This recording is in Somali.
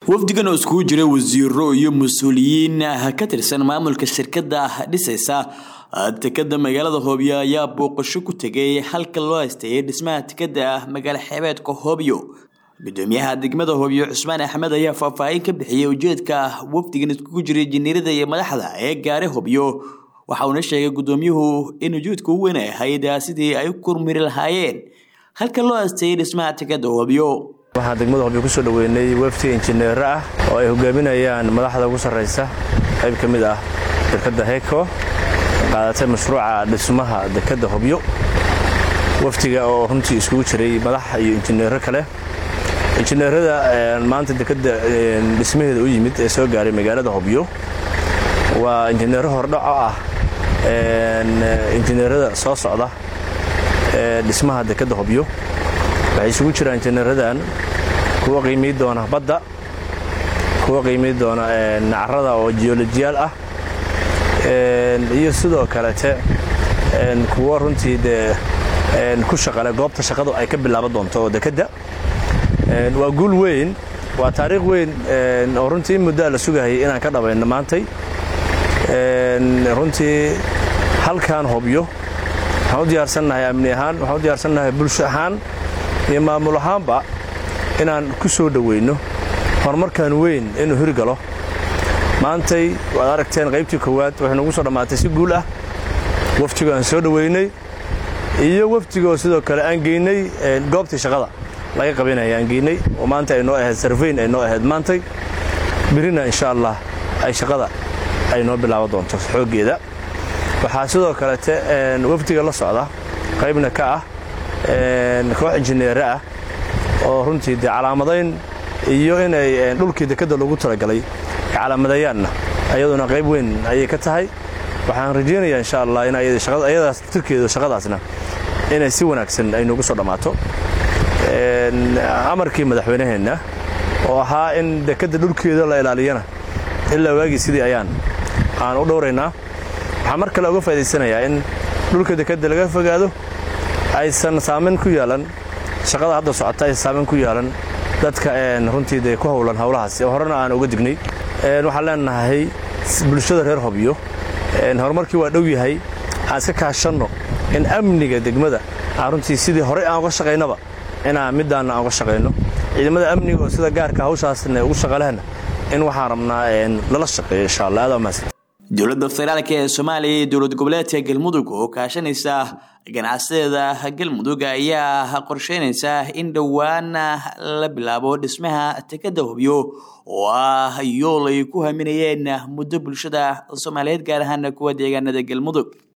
wafdigan oo iskugu jira wasiiro iyo mas-uuliyiin ka tirsan maamulka shirkada dhisaysa tekada magaalada hoobyo ayaa booqasho ku tegay halka loo hasteeyay dhismaha tekada magaalo xeebeedka hoobyo gudoomiyaha degmada hoobyo cusmaan axmed ayaa faahfaahin ka bixiyay ujeedka wafdigan iskugu jiray jiniirada iyo madaxda ee gaare hoobyo waxa uuna sheegay gudoomiyuhu in ujeedka u weyn ay ahayd sidii ay u kormiri lahaayeen halka loo hasteeyay dhismaha tekada hoobyo waxaan degmada hobyo kusoo dhoweynay wefti injineero ah oo ay hogaaminayaan madaxda ugu sarraysa qayb ka mid ah shirkadda heko qaadatay mashruuca dhismaha dekadda hobyo waftiga oo runtii iskugu jiray madax iyo injineero kale injineerada maanta dekadda dhismaheeda u yimid ee soo gaaray magaalada hobyo waa injineero hordhaco ah injineerada soo socda ee dhismaha dekadda hobyo waxay isugu jiraan injineeradan kuwa qiimii doona badda kuwa qiimii doona nacarada oo jiolojiyaal ah iyo sidoo kalete kuwo runtii dee ku shaqale goobta shaqadu ay ka bilaaban doonto oo dekedda waa guul weyn waa taariikh weyn oo runtii in muddaa la sugahayay inaan ka dhabayno maantay runtii halkan hobyo waxaan u diyaarsannahay amni ahaan waxaan u diyaarsannahay bulsho ahaan iyo maamul ahaanba inaan ku soo dhoweyno horumarkan weyn inuu hirgalo maantay waad aragteen qaybtii koowaad waxay nagu soo dhammaatay si guul ah waftigo aan soo dhoweynay iyo waftigoo sidoo kale aan geynay goobtii shaqada laga qabanaya aan geynay oo maanta ay noo ahayd sarfayn ay noo ahayd maantay birina insha allah ay shaqada ay noo bilaaban doonto xooggeeda waxaa sidoo kalete wafdiga la socda qaybna ka ah koox injineere ah oo runtii dee calaamadayn iyo inay dhulkii dekadda loogu talagalay calaamadayaanna ayaduna qayb weyn ayay ka tahay waxaan rajaynayaa insha allah in ayadaas tirkeedu shaqadaasna inay si wanaagsan ay noogu soo dhammaato amarkii madaxweynaheenna oo ahaa in dekadda dhulkeeda la ilaaliyana ilaa waagii sidii ayaan aan u dhowraynaa waxaan mar kale uga faa'idaysanayaa in dhulka dekadda laga fogaado aysan saamayn ku yeelan shaqada hadda socota aysan saamayn ku yeelan dadka runtii dee ku howlan howlahaas horena aan uga dignay waxaan leenahay bulshada reer hobyo horumarkii waa dhow yahay aan iska kaashanno in amniga degmada aan runtii sidii horey aan uga shaqaynaba inaan middaanna aan uga shaqayno ciidamada amniga oo sida gaarka hawshaasna ugu shaqalehna in waxaan rabnaa lala shaqeeyo insha allah aad mahadsan dowladda federaalk ee soomaaliya iyo dowlad goboleedka galmudug oo kaashanaysa ganacsadeeda galmudug ayaa qorsheynaysa in dhowaan la bilaabo dhismaha tekada hobyo oo ah yool ay ku haminayeen muddo bulshada soomaaliyeed gaar ahaan kuwa deegaanada galmudug